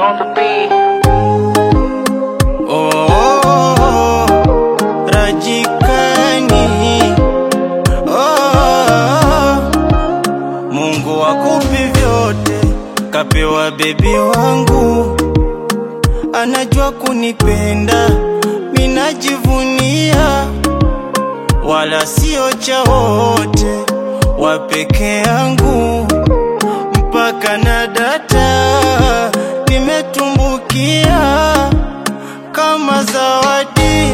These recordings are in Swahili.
on the beat. Oh, oh, oh, Rajikani oh, oh, Mungu akupi vyote, kapewa bebi wangu, anajua kunipenda, minajivunia, wala sio cha wote, wa peke yangu, mpaka na data nimetumbukia kama zawadi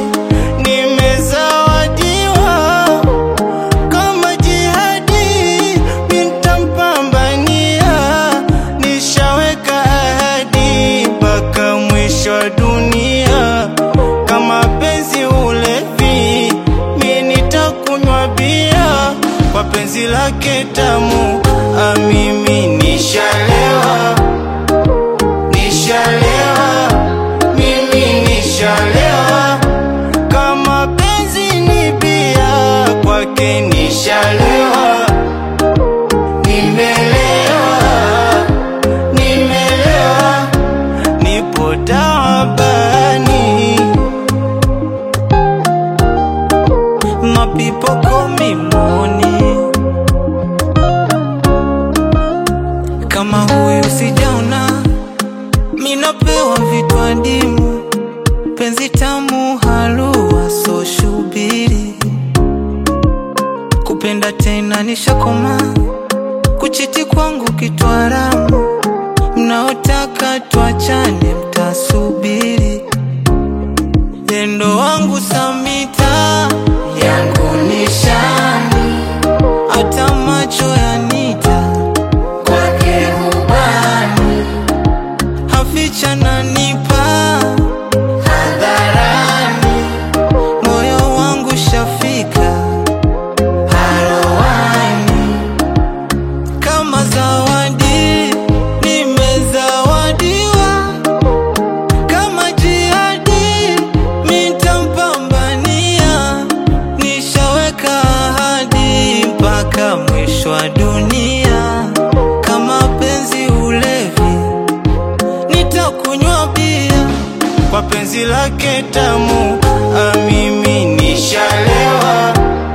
nimezawadiwa, kama jihadi nitampambania, nishaweka ahadi mpaka mwisho wa dunia. Kama penzi ulevi, mi nitakunywa bia kwa penzi lake tamu, amimi nishalewa, nishalewa mimi nishalewa, kama penzi ni bia, kwake nishalewa, nimelewa, nimelewa, nipo taabani. My people call me money. Kama huyu sijaona minapewa vitu adimu, penzi tamu, halua so shubiri, kupenda tena nishakoma, kuchiti kwangu kitu haramu, mnaotaka tuachane mtasubiri, yendo wangu Samita yangu nishani, hata macho yanita kwake hubani haficha nanipa hadharani, moyo wangu shafika haroani, kama zawadi nimezawadiwa, kama jihadi mitampambania, nishaweka ahadi mpaka mwisho wa dunia, kama penzi ulevi nitakunywa bia kwa penzi lake tamu, amimi nishalewa,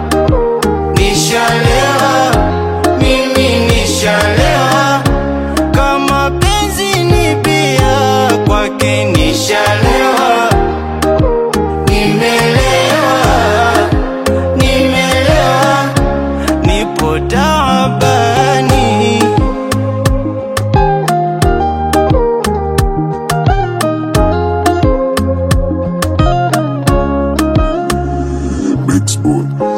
nishalewa, mimi nishalewa, kama penzi ni bia, kwake nishalewa, nimelewa, nimelewa, nipo taabani. Mixed Boy.